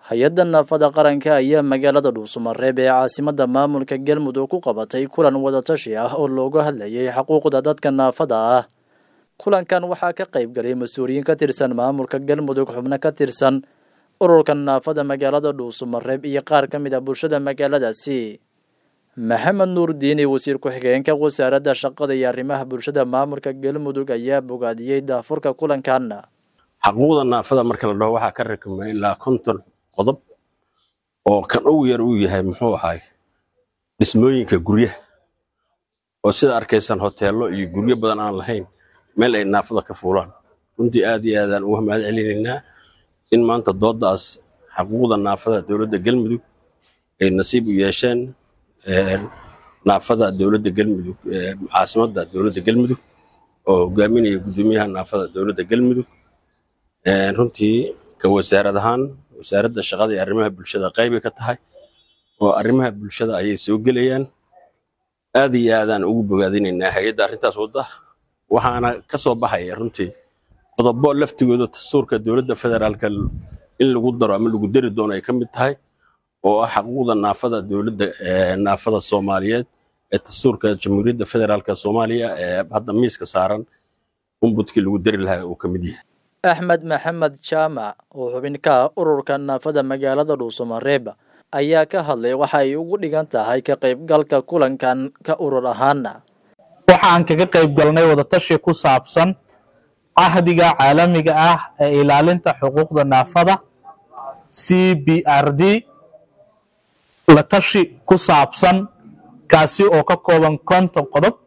hay-adda naafada qaranka ayaa magaalada dhuusamareeb ee caasimada maamulka galmudug ku qabatay kulan wadatashi ah oo looga hadlayay xuquuqda dadka naafada ah kulankan waxaa ka qayb galay mas-uuliyiin ka tirsan maamulka galmudug xubno ka tirsan ururka naafada magaalada dhuusamareeb iyo qaar ka mid a bulshada magaaladaasi maxamed nuur diini wasiir ku-xigeenka wasaaradda shaqada iyo arrimaha bulshada maamulka galmudug ayaa bogaadiyey daafurka kulankan xaquuqda naafada marka la dhaho waxaa ka rakmay ilaa konton qodob oo kan ugu yar uu yahay muxuu ahay dhismooyinka guryaha oo sida arkaysan hoteello iyo guryo badan aan lahayn meel ay naafada ka fuulaan runtii aad iyo aadaan uga mahad celinaynaa in maanta doodaas xaquuqda naafada dowladda galmudug ay nasiib u yeesheen naafada dowladda galmudug caasimadda dowladda galmudug oo hogaaminaya guddoomiyaha naafada dowladda galmudug runtii ka wasaarad ahaan wasaaradda shaqada iyo arrimaha bulshada qaybay ka tahay oo arrimaha bulshada ayay soo gelayaan aad iyo aadaan ugu bogaadinaynaa hay-adda arrintaas wadda waxaana ka soo baxaya runtii qodobo laftigooda dastuurka dowladda federaalka in lagu daro ama lagu dari doono ay ka mid tahay oo ah xaquuqda naafada dowladda naafada soomaaliyeed ee dastuurka jamhuuriyadda federaalka soomaaliya ee hadda miiska saaran umbudkii lagu dari lahaa uu ka mid yahay axmed maxamed jaamac oo xubin ka ah ururka naafada magaalada dhuusamareeb ayaa ka hadlay waxa ay ugu dhigan tahay ka qaybgalka kulankan ka urur ahaana waxa aan kaga qayb galnay wadatashi ku saabsan cahdiga caalamiga ah ee ilaalinta xuquuqda naafada c b r d la tashi ku saabsan kaasi oo ka kooban konton qodob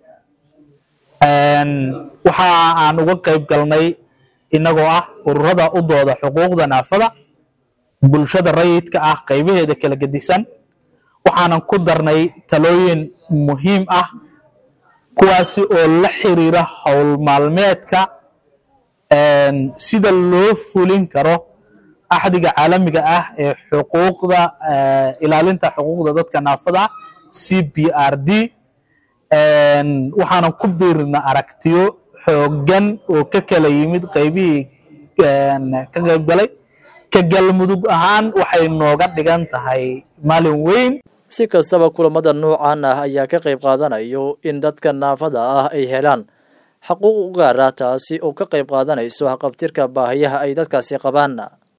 waxa aan uga qayb galnay inagoo ah ururada u dooda xuquuqda naafada bulshada rayidka ah qaybaheeda kala gedisan waxaanan ku darnay talooyin muhiim ah kuwaasi oo la xiriira howl maalmeedka sida loo fulin karo axdiga caalamiga ah ee xuquuqda ilaalinta xuquuqda dadka naafada ah c b r d waxaanan ku biirna aragtiyo xoogan oo ka kala yimid qaybihii ka qayb galay ka galmudug ahaan waxay nooga dhigan tahay maalin weyn si kastaba kulamada noocan ah ayaa ka qayb qaadanayo in dadka naafada ah ay helaan xaquuq u gaara taasi oo ka qayb qaadanayso haqabtirka baahiyaha ay dadkaasi qabaan